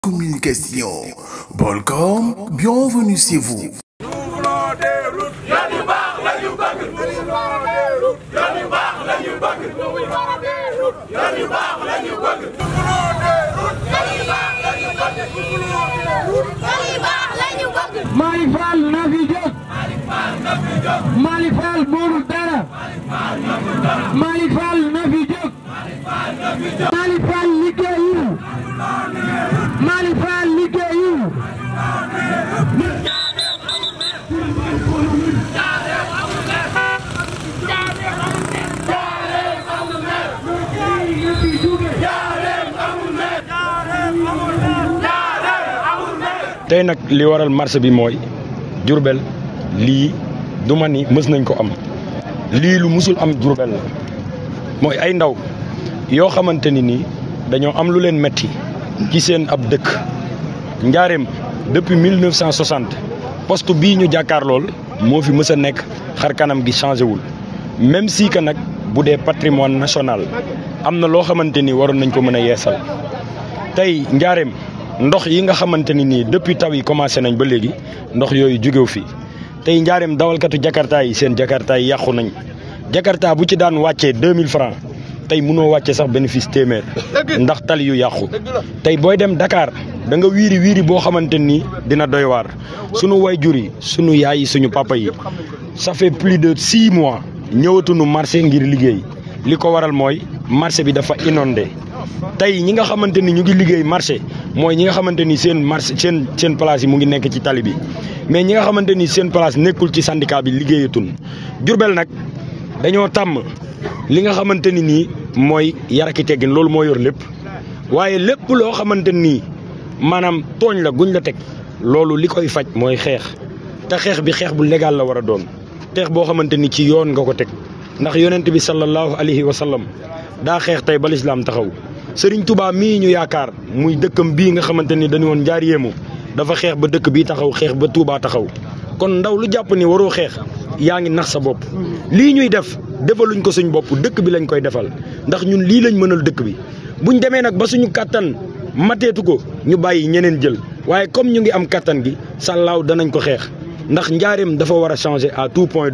Communication. Bolcom, bienvenue chez vous. Mali Fall na fi jóg Mali Fall moomu dara Mali Fall na fi jóg Mali Fall liggéeyul Mali Fall liggéeyul tey nag li waral marché bi mooy Diourbel lii du ma ni mës nañ ko am lii lu musul am Diourbel la mooy ay ndaw yoo xamante ni nii dañoo am lu leen metti ci seen ab dëkk njaareem depuis 1960 poste bii ñu jàkkaar lool moo fi mës a nekk xar kanam gi changé wul même si que nag bu dee patrimoine national am na loo xamante ni waroon nañ ko mën a yeesal tey njaareem ndox yi nga xamante ni nii depuis taw yi commencé nañ ba léegi ndox yooyu jógew fii tey njaareem dawalkatu jakarta yi seen jakarta yi yàqu nañ jakarta bu ci daan wàccee 2000 francs tey mënoo wàcce sax bénéfice téeméer ndax tali yu yàqu tey booy dem Dakar da nga wiiri wiiri boo xamante ni dina doy waar sunu wayjur yi sunu yaay yi suñu papa yi ça fait plus de six mois ñëwatuñu marché ngir liggéey li ko waral mooy marché bi dafa inondé tey ñi nga xamante ni ñu ngi liggéey marché mooy ñi nga xamante ni seen marché seen seen place yi mu ngi nekk ci tali bi mais ñi nga xamante ni seen place nekkul ci syndicat bi liggéeyatun Jurbel nag dañoo tàmm li nga xamante ni nii mooy yaraki teggin loolu moo yor lépp waaye lépp loo xamante nii maanaam tooñ la guñ la teg loolu li koy faj mooy xeex te xeex bi xeex bu légal la war a doon xeex boo xamante ni ci yoon nga ko teg ndax yonent bi sallallahu alayhi wa sallam daa xeex tey ba lislaam taxaw Sëriñ Tuubaa mii ñu yaakaar muy dëkkam bii nga xamante ni dañu woon njaar yéemu dafa xeex ba dëkk bii taxaw xeex ba Tuubaa taxaw kon ndaw lu jàpp ni waroo xeex yaa ngi nax sa bopp lii ñuy def defaluñ ko suñ bopp dëkk bi lañ koy defal ndax ñun lii lañ mënal dëkk bi buñ demee nag ba suñu kàttan mateetu ko ñu bàyyi ñeneen jël waaye comme ñu ngi am kàttan gi sàllaaw danañ ko xeex ndax njaareem dafa war a changer à tout point de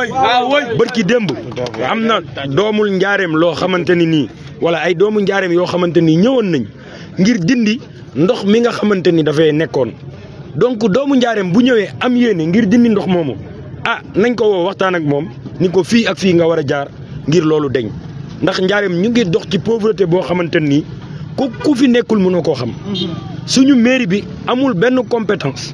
vue bërki démb am na doomul njaareem loo xamante ni nii wala ay doomu njaareem yoo xamante ni ñëwoon nañ ngir dindi ndox mi nga xamante ni dafay nekkoon donc doomu njaareem bu ñëwee am yéene ngir dindi ndox moomu ah nañ ko woo waxtaan ak moom ni ko fii ak fii nga war a jaar ngir loolu deñ ndax njaareem ñu ngi dox ci pauvreté boo xamante nii ku ku fi nekkul mënoo koo xam suñu mairie bi amul benn compétence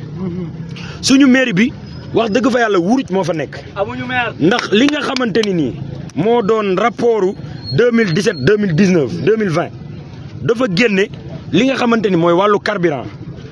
suñu mairie bi wax dëgg fa yàlla wuruj moo fa nekk ndax li nga xamante ni nii moo doon rapportu 2017 2019 2020 dafa génne li nga xamante ni mooy wàllu carburant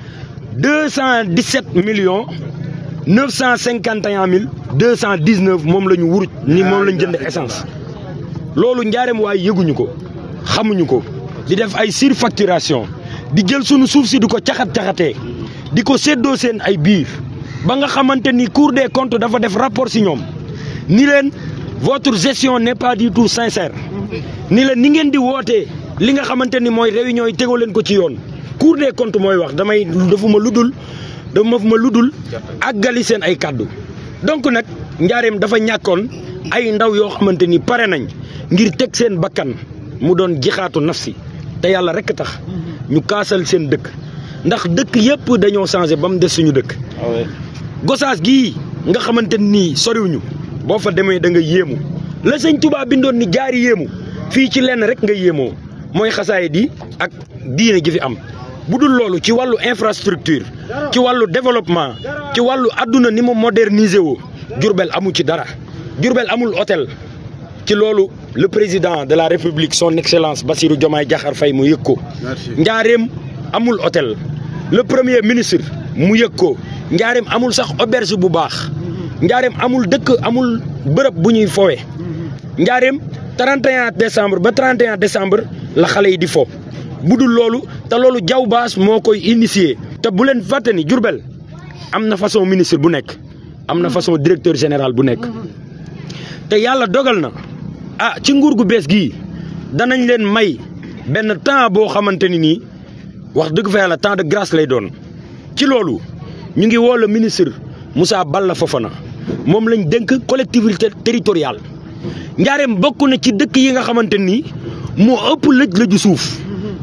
217 millions 951 mille 219 moom la ñu wuruj ni moom la ñu jënd essence loolu njaareem waaye yëguñu ko xamuñu ko di def ay surfacturation di jël sunu suuf si di ko caxat-caxatee di ko séddoo seen ay biir ba nga xamante ni Cour des comptes dafa def rapport si ñoom ni leen votre gestion n'est pas du tout sincère ni leen ni ngeen di wootee li nga xamante ni mooy réunion yi tegoo leen ko ci yoon Cour des comptes mooy wax damay dafa ma ludul dafa ma ludul àggali seen ay kàddu donc nag njaareem dafa ñàkkoon ay ndaw yoo xamante ni pare nañ ngir teg seen bakkan mu doon jixaatu nafsi te yàlla rekk tax ñu kaasal seen dëkk ndax dëkk yëpp dañoo changé ba mu des suñu dëkk gosaas gii nga xamante nii soriwuñu boo fa demee da nga yéemu la sëñ Tuubaa bindoon ni jaari yéemu fii ci lenn rek nga yéemoo mooy xasaay di ak diine ji fi am bu dul loolu ci wàllu infrastructure ci wàllu développement ci wàllu adduna ni mu modernisé woo Jurbel amu ci dara Jurbel amul hôtel ci loolu le président de la république son excellence Bassirou Diomaye Diakhar Faye mu yëg ko njaareem amul hôtel le premier ministre mu yëg ko njaareem amul sax auberge bu baax njaareem amul dëkk amul bërëb bu ñuy fowe njaareem 31 décembre ba 31 décembre la xale yi di fo bu dul loolu te loolu jaw baas moo koy initier te bu leen fàtte ni Jurbel am na façon ministre bu nekk am na façon directeur général bu nekk te yàlla dogal na ah ci nguur gu bees gii danañ leen may benn temps boo xamante ni nii wax dëgg fa yàlla temps de grâce lay doon ci loolu ñu ngi woo le ministre Moussa Balla Fofana moom lañ dénk collectivité territoriale njaareem bokk na ci dëkk yi nga xamante ni moo ëpp lëj lëju suuf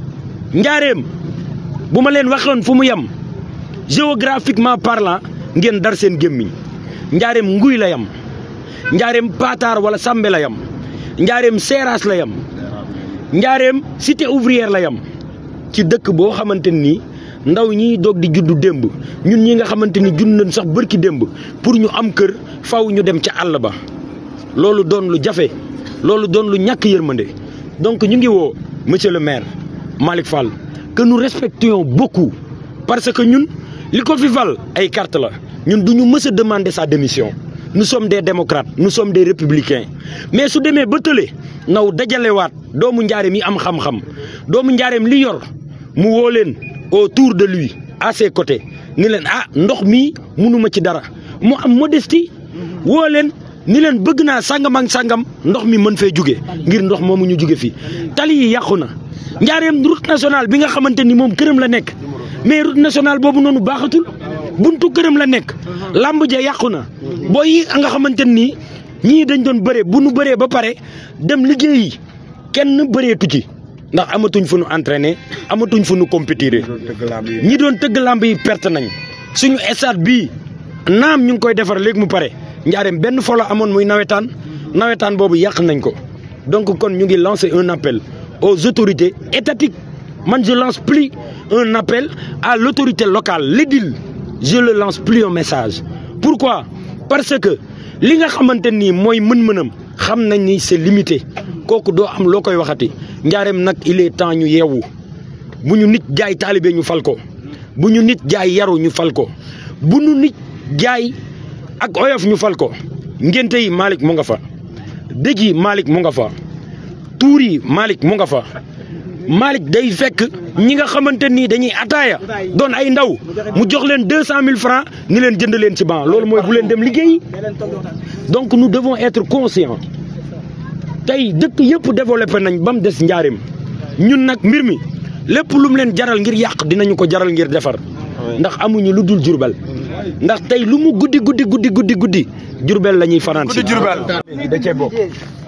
njaareem bu ma leen waxoon fu mu yem géographiquement parlant ngeen dar seen gémmiñ njaareem nguy la yam njaareem paataar wala sàmbe la yam njaareem seeraas la yam njaareem cité ouvrière la yam ci dëkk boo xamante nii ndaw ñiy doog di juddu démb ñun ñi nga xamante ni judd nañ sax bërki démb pour ñu am kër faw ñu dem ca àll ba loolu doon lu jafe loolu doon lu ñàkk yërmande donc ñu ngi woo monsieur le maire Malick Fall que nous respections beaucoup parce que ñun li ko fi fal ay carte la ñun du ñu mës a demander sa démission nous sommes des démocrates nous sommes des républicains mais su demee ba tële naw dajalewaat doomu njaareem yi am xam-xam doomu njaareem li yor mu woo leen autour de lui à ses côtés ni leen ah ndox mii munuma ci dara mu am modestie woo leen ni leen bëgg naa sàngam ak sàngam ndox mi mën fee jóge ngir ndox moomu ñu jóge fii tali yi yàqu na njaareem route nationale bi nga xamante ni moom këram la nekk mais route nationale boobu noonu baaxatul buntu këram la nekk làmb ja yàqu na booy yi nga xamante ni ñii dañ doon bëree bu nu bëree ba pare dem liggéeyi kenn bëreetu ci ndax amatuñ fu nu entraîner amatuñ fu nu compétir ñi doon tëgg làmb yi perte nañ suñu stade bii naam ñu ngi koy defar léegi mu pare njaareem benn folo amoon muy nawetaan nawetaan boobu yàq nañ ko donc kon ñu ngi lancer un appel aux autorités étatiques man je lance plus un appel à l'autorité locale l'édile je le lance plus un message pourquoi parce que li nga xamante nii mooy mën-mënam xam nañ ni c'est limité kooku doo am loo koy waxati njaareem nag il est temps ñu yeewu bu ñu nit jaay taalibe ñu fal ko bu ñu nit jaay yaru ñu fal ko bu ñu nit jaay ak oyof ñu fal ko ngénte yi Malick mu nga fa dëj yi Malick mu nga fa tuur yi Malick mu nga fa Malick day fekk ñi nga xamante nii dañuy ataaya doon ay ndaw mu jox leen deux cent mille francs ni leen jënd leen ci ban loolu mooy bu leen dem liggéeyi donc nous devons être conscients tey dëkk yëpp développé nañ ba mu des njaarim ñun nag mbir mi lépp lu mu leen jaral ngir yàq dinañu ko jaral ngir defar ndax amuñu lu dul jurbel ndax tey lu mu guddi guddi guddi guddi guddi jurbel la ñuy fanaan si da cee bokk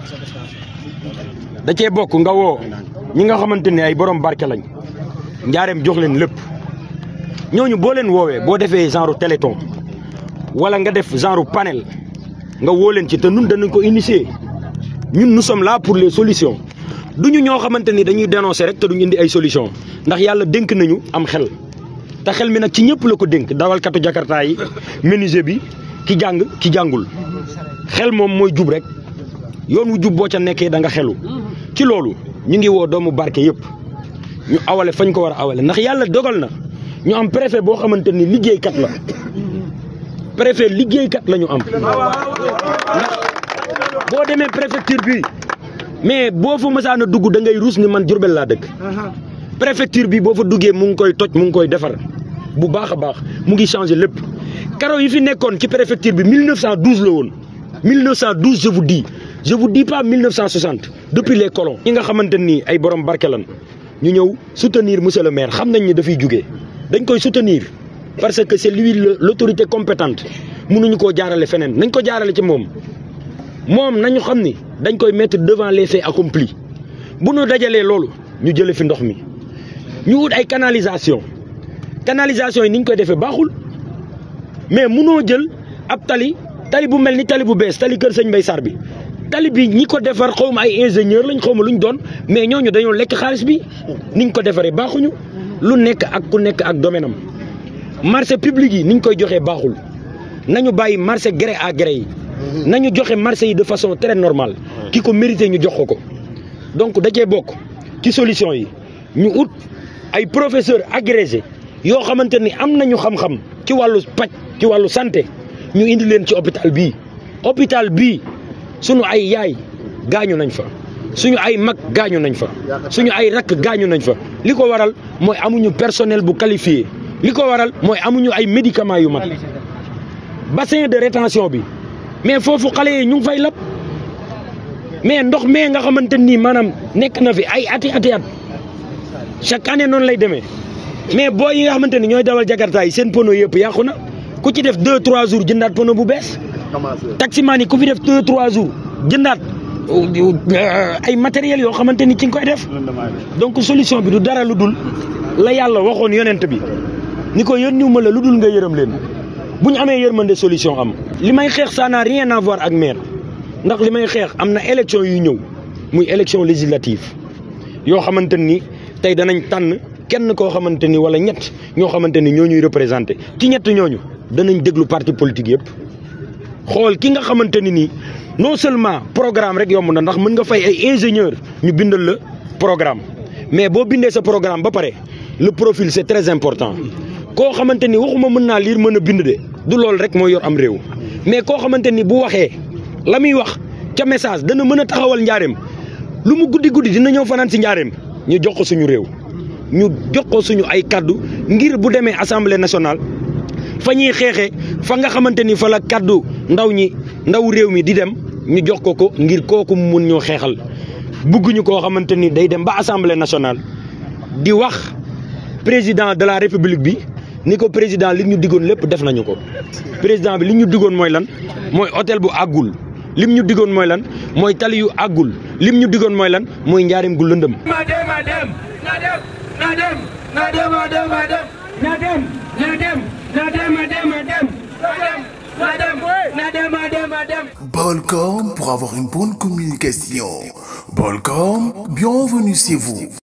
da cee bokk nga woo ñi nga xamante ne ay borom barke lañ njaareem jox leen lépp ñooñu boo leen woowee boo defee genre téléthon wala nga def genre panel nga woo leen ci te nun danañ ko initier ñun nous sommes là pour les solutions duñu ñoo xamante ni dañuy dénoncer rek te duñ indi ay solutions ndax yàlla dénk nañu am xel te xel mi nag ci ñëpp la ko dénk dawalkatu jakarta yi menuisier bi ki jàng ki jàngul xel moom mooy jub rek yoon wu jub boo ca nekkee da nga xelu ci loolu ñu ngi woo doomu barke yëpp ñu awale fañ ko war a awale ndax yàlla dogal na ñu am préfet boo xamante ni liggéeykat la préfet liggéeykat la ñu am ndax boo demee préfecture bi mais boo fa mësaan a dugg da ngay ruus ni man Jurbel laa dëkk préfecture bi boo fa duggee mu ngi koy toj mu ngi koy defar bu baax a baax mu ngi changé lépp karo yi fi nekkoon ci préfecture bi 1912 la woon 1912 je vous dis je vous dis pas 1960 depuis les colons ñi nga xamante nii ay borom barke lan ñu ñëw soutenir monsieur le maire xam nañ ne dafay jugee dañ koy soutenir parce que c'est lui l'autorité compétente mënuñu koo jaarale feneen nañ ko jaarale ci moom moom nañu xam ni dañ koy mettre devant les faits accomplis bu ñu dajalee loolu ñu jële fi ndox mi ñu wut ay canalisation canalisation yi ni ñu koy defee baaxul mais munoo jël ab tali tali bu mel ni tali bu bees tali kër sëñ Mbay Sarr bi tali bi ñi ko defar xaw ma ay ingénieur lañ xaw ma luñ doon mais ñooñu dañoo lekk xaalis bi niñ ko defaree baaxuñu lu nekk ak ku nekk ak domaine am marché public yi niñ koy joxee baaxul nañu bàyyi marché gré à gré yi nañu joxe marché yi de façon très normale ki ko mérité ñu jox ko ko donc da cee bokk ci solution yi ñu ut ay professeurs agrégés yoo xamante ni am nañu xam-xam ci wàllu paj ci wàllu santé ñu indi leen ci hôpital bii hôpital bii suñu ay yaay gaañu nañ fa suñu ay mag gaañu nañ fa suñu ay rakk gaañu nañ fa li ko waral mooy amuñu personnel bu qualifié li ko waral mooy amuñu ay médicaments yu mat bassin de rétention bi mais foofu xale yi ñu ngi fay lab mais ndox mee nga xamante nii maanaam nekk na fi ay ati ati at chaque année noonu lay demee mais boo yi nga xamante ni ñooy dawal jakarta yi seen pono yëpp yàqu na ku ci def deux trois jours jëndaat pono bu bees taximaan yi ku fi def deux trois jours jëndaat ay matériels yoo xamante ni ci nga koy def donc solution bi du dara lu dul la yàlla waxoon yonent bi ni ko yónniwuma la lu dul nga yërëm leen bu ñu amee yërmande solution am li may xeex ça n'a rien à voir ak maire ndax li may xeex am na élection yu ñëw muy élection législative yoo xamante ni tey danañ tànn kenn koo xamante ni wala ñett ñoo xamante ni ñoo ñuy représenté ci ñett ñooñu danañ déglu parti politique yëpp xool ki nga xamante ni nii non seulement programme rek yomb na ndax mën nga fay ay ingénieur ñu bindal la programme mais boo bindee sa programme ba pare le profil c'est très important koo xamante ni waxuma mën naa lire mën a bind de du loolu rek mooy yor am réew mais koo xamante ni bu waxee la muy wax ca message dana mën a taxawal njaareem lu mu guddi guddi dina ñëw fanaan si njaareem ñu jox ko suñu réew ñu jox ko suñu ay kaddu ngir bu demee assemblée nationale fa ñuy xeexee fa nga xamante ni fa la kaddu ndaw ñi ndaw réew mi di dem ñu jox ko ko ngir kooku mu mun ñoo xeexal bugguñu koo xamante ni day dem ba assemblée nationale di wax président de la république bi ni ko président li ñu diggoon lépp def nañu ko président bi li ñu diggoon mooy lan mooy hôtel bu àggul lim ñu diggoon mooy lan mooy tali yu àggul lim ñu diggoon mooy lan mooy njaarim gu lëndëm ma dem ma dem na dem na dem na dem ma dem ma dem na dem na dem na dem ma dem ma dem na dem na dem ma dem ma dem Bolcom pour avoir une bonne communication. Bolcom, bienvenue chez vous.